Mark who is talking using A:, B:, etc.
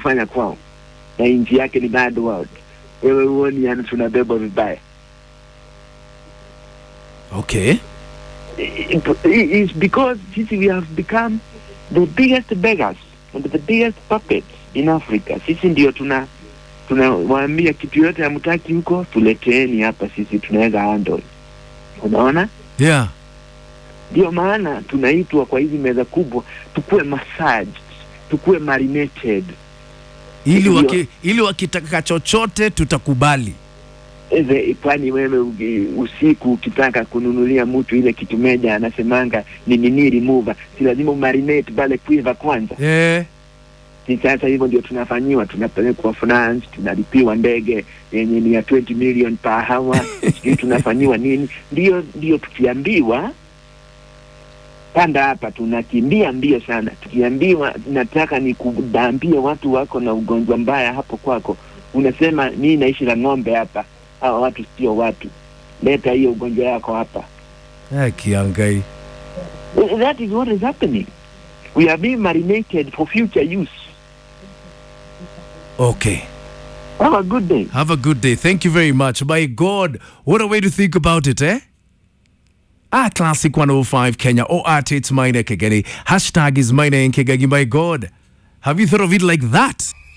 A: kufanya kwao, na nchi yake ni third world. Wewe huoni yani tunabebwa vibaya?
B: Okay.
A: It- it- It's because sisi we have become the biggest beggars and the biggest puppets in Africa. Sisi ndio tuna tunawaambia kitu yote hamtaki huko, tuleteeni hapa, sisi tunaweza handle. Unaona?
B: Yeah.
A: Ndio maana tunaitwa kwa hizi meza kubwa, tukuwe massaged, tukuwe marinated.
B: Ili
A: Ndio.
B: waki, ili wakitaka chochote tutakubali.
A: Eze, kwani wewe uki- usiku ukitaka kununulia mtu ile kitu meja anasemanga ni nini remover, si lazima umarinate pale quiver kwanza?
B: Eh.
A: Si sasa hivyo ndio tunafanyiwa, tunapelekwa France, tunalipiwa ndege yenye ni ya 20 million per hour, sijui tunafanyiwa nini. Ndio ndio tukiambiwa panda hapa, tunakimbia mbio sana. Tukiambiwa nataka ni kudambie watu wako na ugonjwa mbaya hapo kwako, unasema mimi naishi na ng'ombe hapa, hawa watu sio watu, leta hiyo ugonjwa yako hapa.
B: Eh, kiangai.
A: That is what is happening. We are being marinated for future use.
B: Okay.
A: Have a good day.
B: Have a good day. Thank you very much. My God, what a way to think about it, eh? Ah, Classic 105 Kenya. Oh, at it's mine Kegeni. Hashtag is mine Kegagi. My God. Have you thought of it like that?